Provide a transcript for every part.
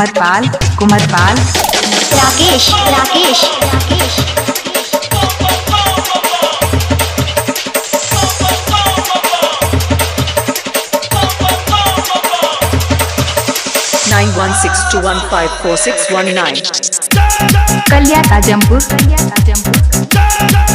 Kumarpal Kumarpal Rakesh Rakesh Rakesh nine one six two one five four six one nine. कलिया ताजमपुर कलिया ताजमपुर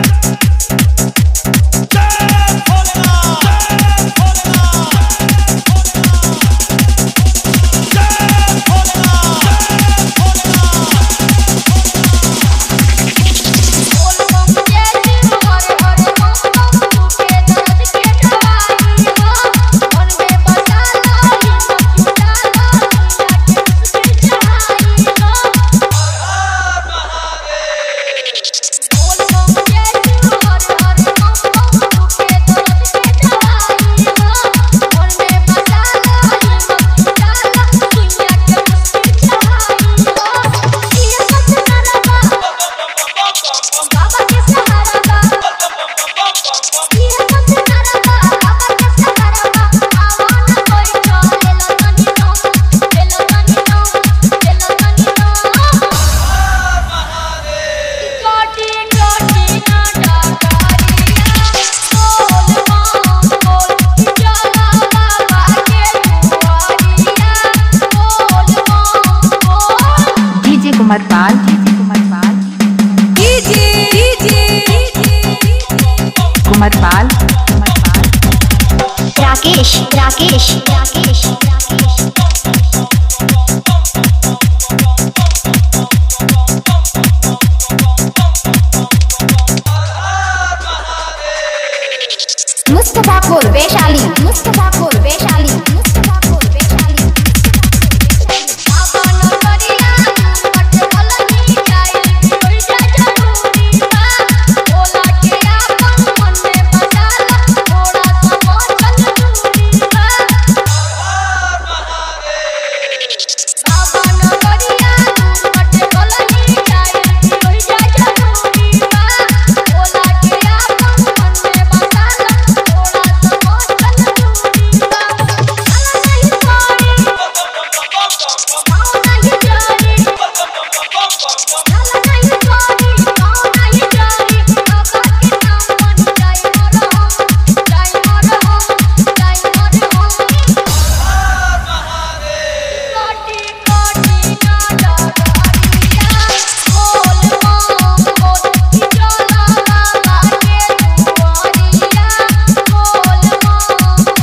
बाबा के सहारा बा ये सबसे नारा बा बाबा के सहारा बा आवाना कोई चले लो तनी नो चलो तनी नो चलो तनी नो कोटी कोटी ना डाकारिया बोल मां बोल चला बाबा के दुआरिया बोल मां बोल डीजे कुमारपाल डीजे कुमारपाल कुमारपाल कुमारपाल राकेश राकेश राकेश राकेश मुस्तफापुर वैशाली मुस्तफापुर वैशाली मुस्तफापुर वैशाली बाबा नगरिया मट भलनी जाई कोई जा जरूरी बा बोला के आपन मन में बसाला थोड़ा सा बचल दूरी बा बाबा नगरिया मट भलनी जाई कोई जा जरूरी बा बोला के आपन मन में बसाला थोड़ा सा बचल दूरी बा चला नहीं छोड़ी गाँव नहीं जारी चला नहीं छोड़ी गाँव नहीं जारी बाबा के नाम बन जाए मोर हम जाए मोर हम जाए मोर हम कोटी कोटी ना डरिया बोल मां बोल चला बाबा के दुआरिया बोल मां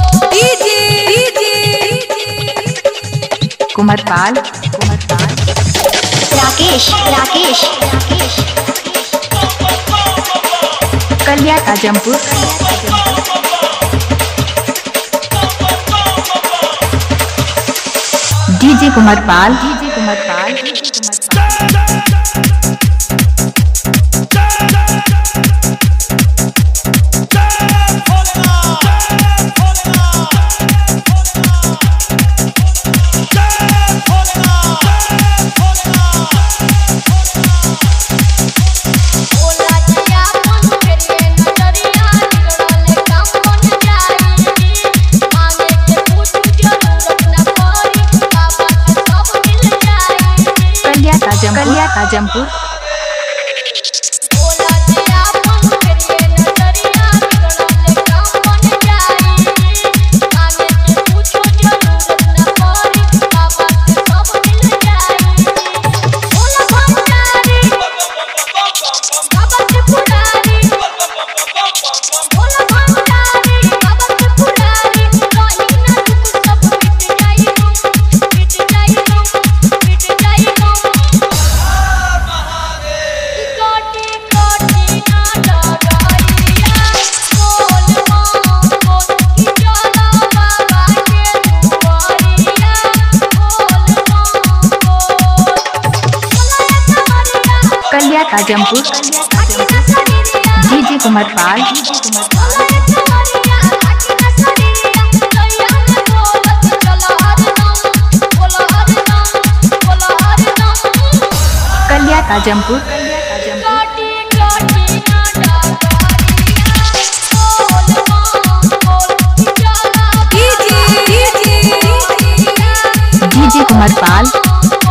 बोल Kumarpal Kumarpal Rakesh Rakesh Rakesh Kaliya Tajampur Kaliya Tajampur DJ Kumarpal DJ Kumarpal DJ Kumarpal बोला जिया मन फेरे नजरिया बिगड़ले काम बन जाई मांगे के पूछ जरूरत न पड़ी बाबा के सब मिल जाई कलिया ताजमपुर कलिया ताजमपुर बोला जिया मन फेरे नजरिया बिगड़ले काम बन जाई मांगे के पूछ जरूरत न पड़ी बाबा के सब मिल जाई बोला भंडारी बाबा के पुरारी बोला भंडारी बाबा के पुरारी रही ना दुख सब मिट जाई गम मिट जाई गम मिट जाई गम कोटी कोटी ना डरिया बोल मां बोल चला बाबा के दुआरिया बोल मां बोल चला Kaliya Tajampur Kaliya Tajampur DJ Kumarpal DJ Kumarpal Kaliya Tajampur Kaliya Tajampur DJ Kumar पाल